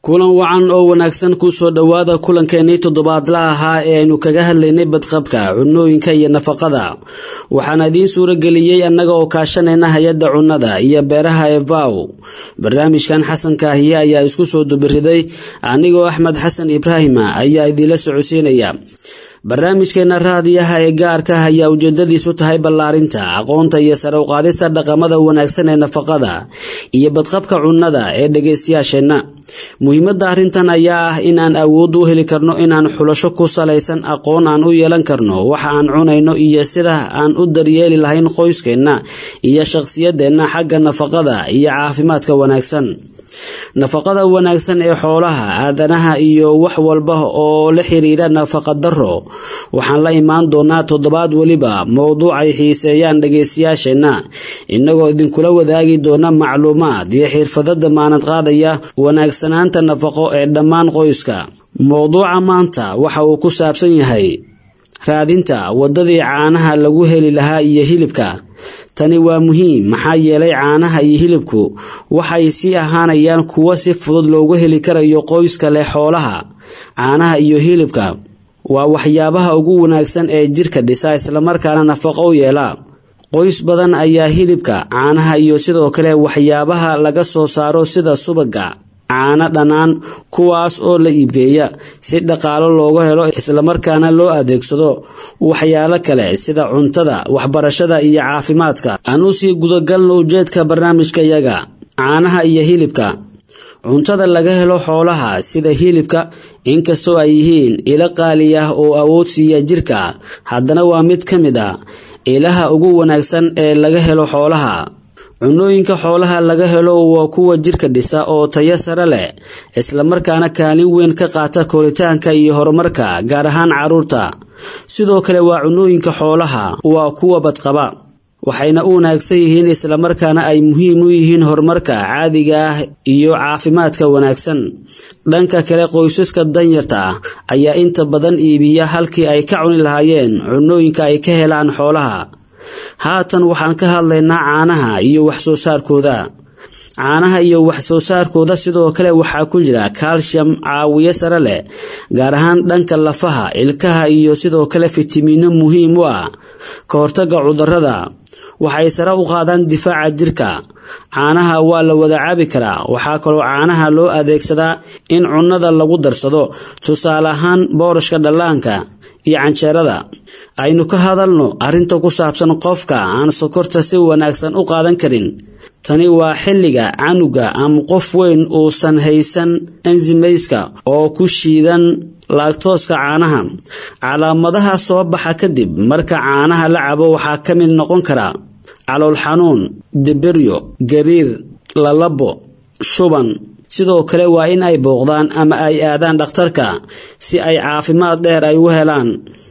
kulan wacan oo wanaagsan kusoo dhowaada kulankeenii toddobaadla ahaa ee aynu kaga hadlaynay badqabka cunooyinka iyo nafaqada waxaana idiin suuro geliyey annaga oo kaashanayna hay-adda cunnada iyo beeraha evow barnaamijkan xasan kaahiye ayaa isku soo dubiriday anigoo axmed xasan ibraahima ayaa idiinla socodsiinaya barnaamijkeena raadiyaha ee gaarka ah ayaa ujeedadiisu tahay ballaarinta aqoonta iyo sare uqaadista dhaqamada wanaagsan ee nafaqada iyo badqabka cunnada ee dhegaystayaasheenna muhiimadda arrintan ayaa ah inaan awood u heli karno inaan xulasho ku salaysan aqoon aan u yeelan karno waxa aan cunayno iyo sida aan u daryeeli lahayn qoyskeenna iyo shaqsiyadeenna xagga nafaqada iyo caafimaadka wanaagsan nafaqada wanaagsan ee xoolaha aadanaha iyo wax walba oo la xiriira nafaqa daro waxaan la imaan doonaa toddobaad weliba mowduuc ay xiiseeyaan dhagaystayaasheenna innagoo idinkula wadaagi doona macluumaad iyo xirfado damaanad qaadaya wanaagsanaanta nafaqo ee dhammaan qoyska mowduuca maanta waxa uu ku saabsan yahay raadinta waddadii caanaha lagu heli lahaa iyo hilibka tani waa muhiim maxaa yeelay caanaha iyo hilibku waxay sii ahaanayaan kuwo si fudud loogu heli karayo qoyska leh xoolaha caanaha iyo hilibka waa waxyaabaha ugu wanaagsan ee jirka dhisa islamarkaana nafaqo u yeela qoys badan ayaa hilibka caanaha iyo sidoo kale waxyaabaha laga soo saaro sida subaga caano dhanaan kuwaas oo la iibgeeya si dhaqaalo looga helo islamarkaana loo adeegsado waxyaalo kale sida cuntada waxbarashada iyo caafimaadka aan u sii gudagalno ujeedka barnaamijkayaga caanaha iyo hilibka cuntada laga helo xoolaha sida hilibka inkastoo ay yihiin ilo qaali ah oo awood siiya jirka haddana waa mid ka mid a ilaha ugu wanaagsan ee laga helo xoolaha cunooyinka xoolaha laga helo waa kuwa jirka dhisa oo tayo sare leh islamarkaana kaalin weyn ka qaata koritaanka iyo horumarka gaar ahaan carruurta sidoo kale waa cunooyinka xoolaha waa kuwa badqaba waxayna u wanaagsan yihiin islamarkaana ay muhiim u yihiin horumarka caadiga ah iyo caafimaadka wanaagsan dhanka kale qoysaska danyarta ah ayaa inta badan iibiya halkii ay ka cuni lahaayeen cunooyinka ay ka helaan xoolaha haatan waxaan ka hadlaynaa caanaha iyo wax soo saarkooda caanaha iyo wax soo saarkooda sidoo kale waxaa ku jira kaalshiyam caawiyo sare leh gaar ahaan dhanka lafaha ilkaha iyo sidoo kale fitamiino muhiim u ah ka hortagga cudurrada waxay sare u qaadaan difaaca jirka caanaha waa la wada cabi karaa waxaa kaloo caanaha loo adeegsadaa in cunnada lagu darsado tusaale ahaan boorashka dhallaanka iyo canjeerada aynu ka hadalno arrinta ku saabsan qofka aan sokorta si wanaagsan u qaadan karin tani waa xilliga canuga ama qof weyn uusan haysan enzimayska oo ku shiidan laagtooska caanaha calaamadaha soo baxa kadib marka caanaha la cabo waxaa ka mid noqon kara calool xanuun dibiryo gariir lalabo shuban sidoo kale waa in ay booqdaan ama ay aadaan dhakhtarka si ay caafimaad dheer ay u helaan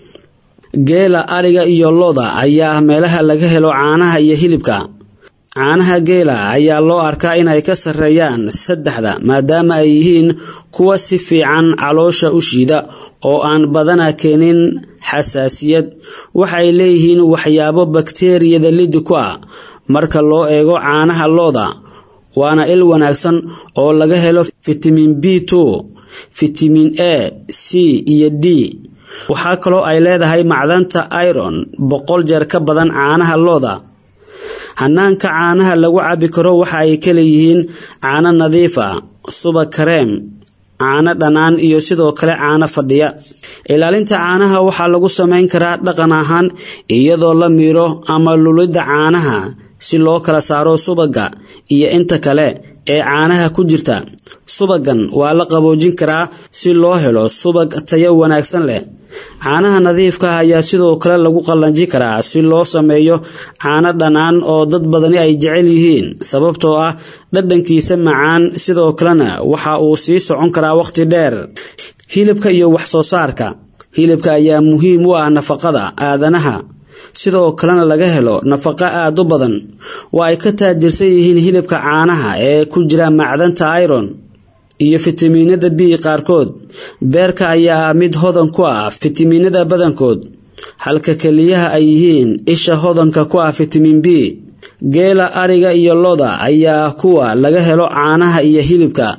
geela ariga iyo looda ayaa ah meelaha laga helo caanaha iyo hilibka caanaha geela ayaa loo arkaa inay ka sarreeyaan saddexda maadaama ay yihiin kuwa si fiican caloosha u shiida oo aan badana keenin xasaasiyad waxay leeyihiin waxyaabo bakteeriyada lidi ku ah marka loo eego caanaha looda waana il wanaagsan oo laga helo fitamiin b two fitamiin a c iyo d waxaa kaloo ay leedahay macdanta iron boqol jeer ka badan caanaha looda hanaanka caanaha lagu cabi karo waxa ay ka leeyihiin caano nadiif ah subag kareem caano dhanaan iyo sidoo kale caano fadhiya ilaalinta caanaha waxaa lagu samayn karaa dhaqan ahaan iyadoo la miiro ama lulidda caanaha si loo kala saaro subaga iyo inta kale ee caanaha ku jirta subagan waa la qaboojin karaa si loo helo subag tayo wanaagsan leh caanaha nadiifka ah ayaa sidoo kale lagu qallanji karaa si loo sameeyo caano dhanaan oo dad badani ay jecel yihiin sababtoo ah dhadhankiisa macaan sidoo kalena waxa uu sii socon karaa wakhti dheer hilibka iyo wax soo saarka hilibka ayaa muhiim u ah nafaqada aadanaha sidoo kalena laga helo nafaqo aad u badan waa ay ka taajirsan yihiin hilibka caanaha ee ku jira macdanta iron iyo fitamiinada b qaarkood beerka ayaa ah mid hodan ku ah fitamiinada badankood halka keliyaha ay yihiin isha hodanka ku ah fitamiin b geela ariga iyo loda ayaa ah kuwa laga helo caanaha iyo hilibka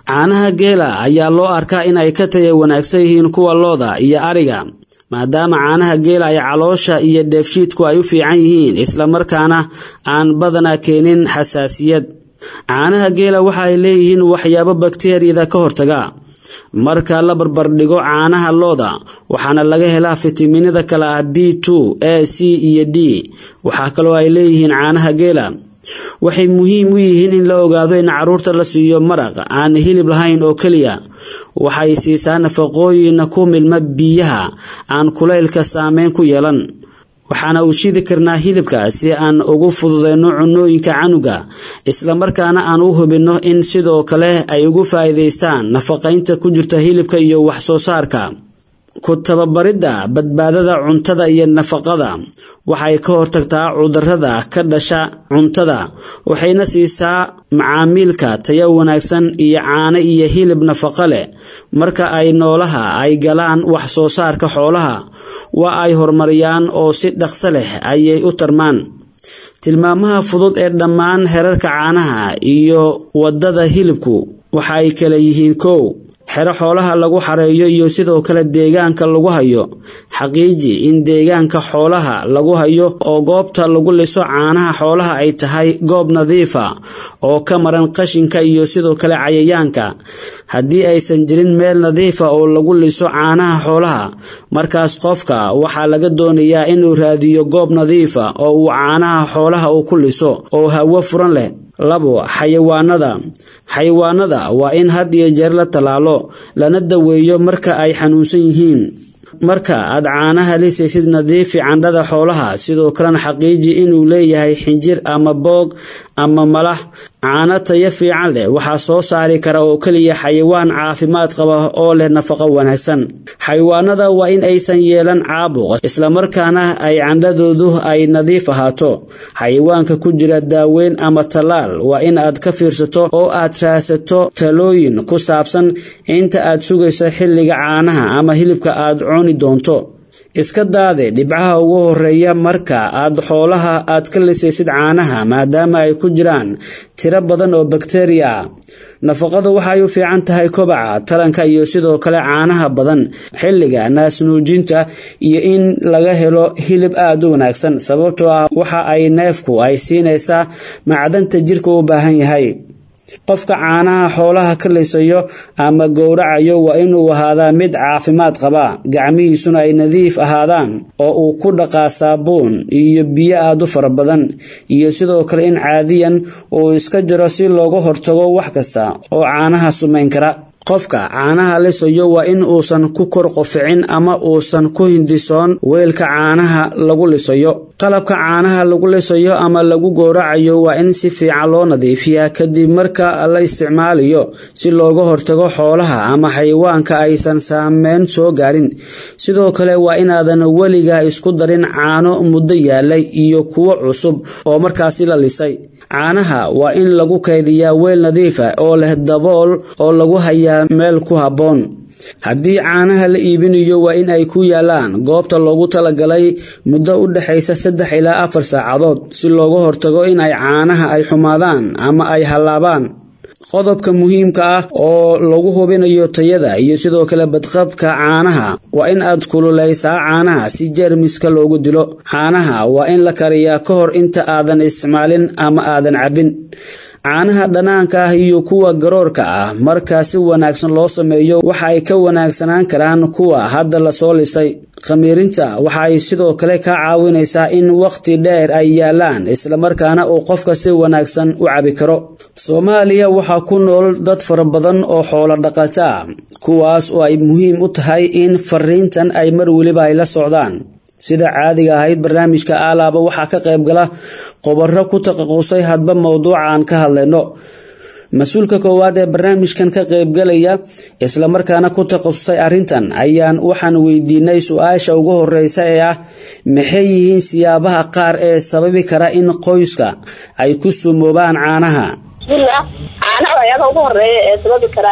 caanaha geela ayaa loo arkaa in ay ka taya wanaagsan yihiin kuwa looda iyo ariga maadaama caanaha geela ay caloosha iyo dheefshiidku ay u fiican yihiin islamarkaana aan badanaa keenin xasaasiyad caanaha geela waxa ay leeyihiin waxyaabo bakteriyada ka hortaga marka la barbardhigo caanaha looda waxaana laga helaa fitaminada kale ah b two a c iyo d waxaa kaloo ay leeyihiin caanaha geela waxay muhiim u yihiin in la ogaado in caruurta la siiyo maraq aan hilib lahayn oo keliya waxay siisaa nafaqooyin ku milma biyaha aan kulaylka saameyn ku yeelan waxaana u shidi karnaa hilibka si aan ugu fududeyno cunooyinka canuga islamarkaana aan u hubinno in sidoo kale ay ugu faa'iidaystaan nafaqaynta ku jirta hilibka iyo wax soo saarka ku tababaridda badbaadada cuntada iyo nafaqada waxay ka hortagtaa cudurrada ka dhasha cuntada waxayna siisaa macaamiilka tayo wanaagsan iyo caano iyo hilib nafaqo leh marka ay noolaha ay galaan wax soo saarka xoolaha waa ay horumariyaan oo si dhaqso leh ayay u tarmaan tilmaamaha fudud ee dhammaan herarka caanaha iyo waddada hilibku waxa ay kala yihiin kow xero xoolaha lagu xareeyo iyo sidoo kale deegaanka lagu hayo xaqiiji in deegaanka xoolaha lagu hayo oo goobta lagu liso caanaha xoolaha ay tahay goob nadiifa oo ka maran qashinka iyo sidoo kale cayayaanka haddii aysan jirin meel nadiifa oo lagu liso caanaha xoolaha markaas qofka waxaa laga doonayaa inuu raadiyo goob nadiifa oo uu caanaha xoolaha uu ku liso oo hawo furan leh labo xayawaanada xayawaanada waa in had iyo jeer la tallaalo lana daweeyo marka ay xanuunsan yihiin marka aad caanaha lisaysid nadiifi candhada xoolaha sidoo kalena xaqiiji inuu leeyahay xinjir ama boog ama malax caano tayo fiican leh waxaa soo saari kara oo keliya xayawaan caafimaad qaba oo leh nafaqo wanaagsan xayawaanada waa in aysan yeelan caabuq islamarkaana ay candhadoodu ay nadiif ahaato xayawaanka ku jira daaweyn ama tallaal waa in aad ka fiirsato oo aad raadsato talooyin ku saabsan inta aad sugayso xilliga caanaha ama hilibka aad cuni doonto iska daade dhibcaha ugu horeeya marka aad xoolaha aad ka lisaysid caanaha maadaama ay ku jiraan tiro badan oo bakteriya ah nafaqadu waxay u fiican tahay kobaca taranka iyo sidoo kale caanaha badan xilliga naasnuujinta iyo in laga helo hilib aad u wanaagsan sababtoo ah waxa ay neefku ay siinaysaa macdanta jirka u baahan yahay qofka caanaha xoolaha ka lisayo ama gowracayo waa inuu ahaadaa mid caafimaad qaba gacmihiisuna ay nadiif ahaadaan oo uu ku dhaqaa saabuun iyo biyo aad u fara badan iyo sidoo kale in caadiyan uu iska jiro si looga hortago wax kasta oo caanaha sumayn kara qofka caanaha lisayo waa in uusan ku kor qoficin ama uusan ku hindisoon weelka caanaha lagu lisayo qalabka caanaha lagu lisayo ama lagu gowracayo waa in si fiican loo nadiifiyaa kadib marka la isticmaalayo si looga hortago xoolaha ama xayawaanka aysan saameyn soo gaarin sidoo kale waa inaadan weliga isku darin caano muddo yaalay iyo kuwo cusub oo markaasi la lisay caanaha waa in lagu kaydiyaa weel nadiifa oo leh dabool oo lagu hayaa meel ku habboon haddii caanaha la iibinayo waa in ay ku yaalaan goobta loogu talagalay muddo u dhexaysa saddex ilaa afar saacadood si looga hortago in ay caanaha ay xumaadaan ama ay hallaabaan qodobka muhiimka ah oo lagu hubinayo tayada iyo sidoo kale badqabka caanaha waa in aad kululaysaa caanaha si jeermiska loogu dilo caanaha waa in la kariyaa ka hor inta aadan isticmaalin ama aadan cabbin caanaha dhanaanka ah iyo kuwa garoorka ah marka si wanaagsan loo sameeyo waxa ay ka wanaagsanaan karaan kuwa hadda lasoo lisay khamiirinta waxa ay sidoo kale ka caawinaysaa in wakhti dheer ay yaalaan islamarkaana uu qofka si wanaagsan u cabi karo soomaaliya waxaa ku nool dad fara badan oo xoolo dhaqato ah kuwaas oo ay muhiim u tahay in fariintan ay mar weliba ay la socdaan sida caadiga ahayd barnaamijka aalaaba waxaa ka qayb gala qobaro ku taqaqusay hadba mowduuca aan ka hadlayno mas-uulka koowaad ee barnaamijkan ka qaybgalaya islamarkaana ku takhasusay arrintan ayaan waxaan weydiinay su-aasha ugu horeysa ee ah maxay yihiin siyaabaha qaar ee sababi kara in qoyska ay ku sumoobaan caanaha bismillah caanaha waxyaabaha ugu horeeya ee sababi karaa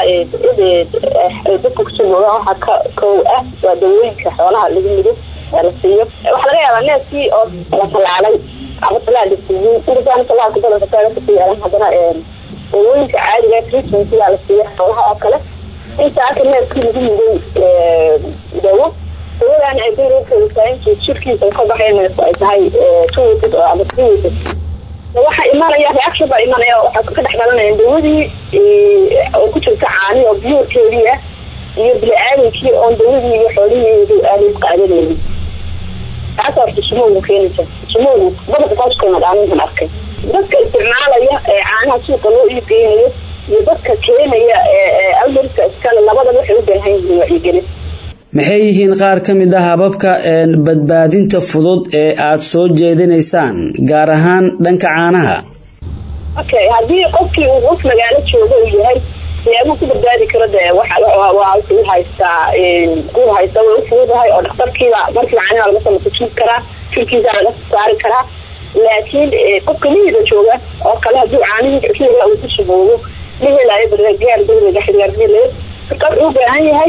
dadka kusumoobaan waxaa ka kow ah waa dawooyinka xoolaha lagu mido la siiyo waxaa laga yaabaa neefkii oo la talaalay ama talaal lasiiyey intaaan talaalka badanka taagasii yeelan haddana dawooyinka caadiga treatmentigaa la siiya xoolaha oo kale intaaka neefkii lagu muday dawo dawadaan ay dareerkeedu tahay intuu jirkiisa ka baxay neefku ay tahay two weeks oo ama three weeks waxaa imanaya reaction baa imanaya waxaa ka dhex dhalanaya dawadii oo ku jirta caani oo biyuurkeedii ah iyo bini-aadankii oon dawadii iyo xoolihii aanay qaadanaynin taas horta sumowgu keenaysa sumowgu badaka qoskana dhaaninkan arkay dadka isticmaalaya ee caanaha suuqa loo iibgeynayo iyo dadka keenaya almarka iskale labadaba waxay u baahan yihiin wacyigelin maxay yihiin qaar ka mid ah hababka badbaadinta fudud ee aada soo jeedinaysaan gaar ahaan dhanka caanaha okay haddii qofkii uu qof magaalo jooga uu yahay siyaabuu ku badbaadi karo dee wuxuu haystaa uu haysta way ufududahay oo dhakhtarkiiba markii caanaha laga soo masajin karaa jirkiisa laga saari karaa laakiin qofka lihiga jooga oo kale hadduu caanihii xiliga uu ku sugoogo ma helayo gargaar dawliga xirgaargeleyo marka wuxuu u baahan yahay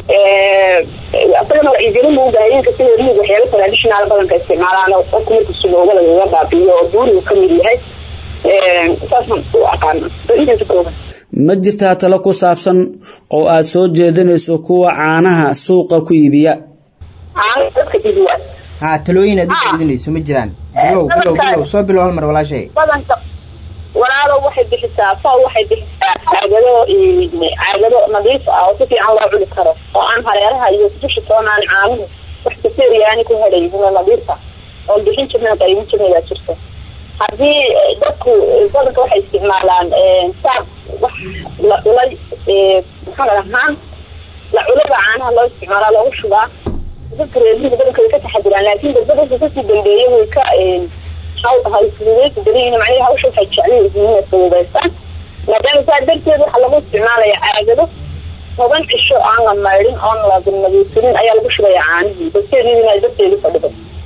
asagana wacyigelin buu ubaahan yahay sida liig waxyaaba traditional badanka isticmaalaan qofku marka sugooga lagaga baabiyo oo buurigu kamid yahay saasaan u aqaana intaas kooban ma jirtaa talo ku saabsan oo aada soo jeedinayso kuwa caanaha suuqa ku iibiya caanaha dadka iibiya ha talooyin aad u jeedinayso ma jiraan bilow bilow bilow soo bilow hal mar walaashay badanka walaalo waxay bixisaa faw waxay bixisaa caagado caagado nadiif ah oo si fiican loo cuni karo oo aan hareeraha iyo dusha toonaan caanuhu wax kaseeriyaani ku hedhayhin nadiifa oon bixin jirna qaybin jirna baa jirta haddii dadku badanka waxay isticmaalaan saab wax la culay maxaa la dhahaan la culada caanaha loo isticmaalaa loogu shubaa dadka reermiga badanka way ka taxadiraan laakiin dadbadasa kasii dambeeya way ka hawfududeysa badanyihin macnaha hawsha waxay jecel yihiin inay fududeystaan maadaama saa darteed waxaa lagu isticmaalaya caagado toban cisho aan la maydhin oon la nadiifinin ayaa lagu shubaya caanihii dadkeediina dadkeedu fadhido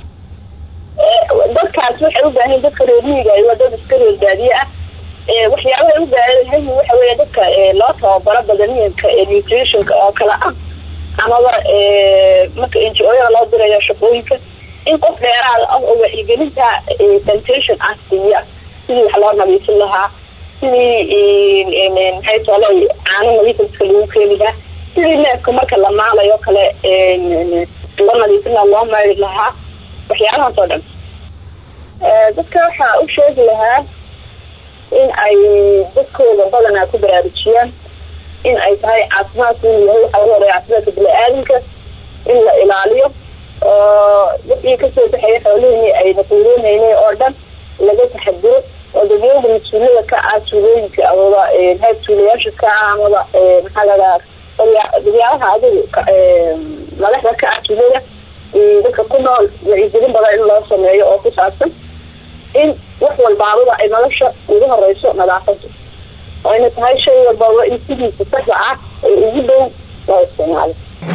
dadkaas waxay u baahan dadka reermiiga waa dad iska reer baadiye ah waxyaabahay u baahan waxa weya dadka loo tababaro badaniyanka nutritionka oo kale ah amaba marka ngo-yada loo dirayo shaqooyinka in qof dheeraada ah oo wacyigelinta sanitation ah siiya sidii wax loo nadiifin lahaa sidii maxay toolay caano nadiifa dadka lagu keeni lahaa sidii neefka marka la maalayo kale loo nadiifin lahaa loo mayri lahaa waxyaabahaas oo dhan dadka waxaa u sheegi lahaa in ay dadkooda badanaa ku baraarujiyaan in ay tahay caafimaadku inuu yahay waxaa laga horeya caafimaadka bini-aadamka in la ilaaliyo oo wixii kasoo baxaya xoolihii ayna quudoonayna oo dhan laga taxadiro oo dadweynaha mas-uuliyada ka ah tuulooyinka amaba hayb tuulayaasha ka ah amaba maxaa ladaha dadyaalaha adigu madaxda ka ah tuulada dadka ku nool wacyigelin badan in loo sameeyo oo ku saabsan in wax walbaababa ay nolosha ugu horeyso nadaafada oo ayna tahay shay walbaba in sidiisa saxda ah ee ugu dhow loo isticmaalo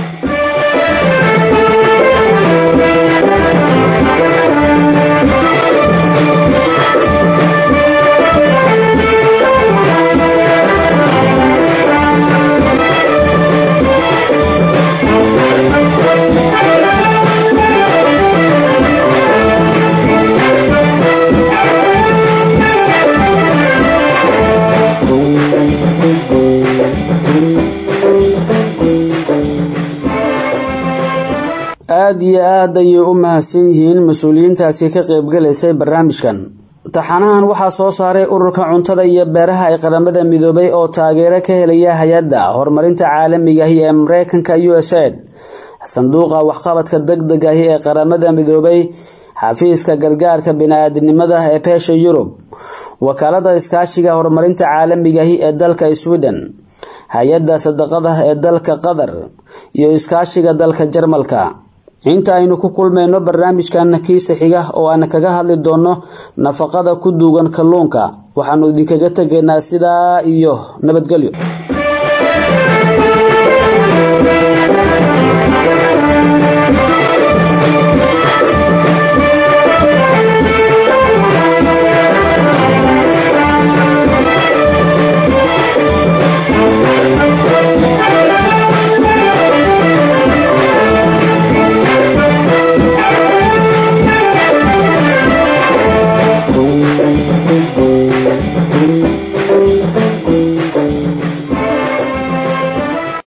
aada iyo aad ayay u mahadsan yihiin mas-uuliyiintaasi ka qaybgalaysay barnaamijkan taxanahan waxaa soo saaray ururka cuntada iyo beeraha ee qaramada midoobay oo taageero ka helaya hay-adda horumarinta caalamigahi ee mareykanka u s aid sanduuqa waxqabadka deg deg ahi ee qaramada midoobay xafiiska gargaarka bini-aadinimada ee beesha yurub wakaalada iskaashiga horumarinta caalamigahi ee dalka sweden hay-adda sadaqada ee dalka qatar iyo iskaashiga dalka jarmalka inta aynu ku kulmayno barnaamijkan kiisa xiga oo aan kaga hadli doono nafaqada ku duugan kalluunka waxaanu idinkaga tegaynaa sidaa iyo nabadgelyo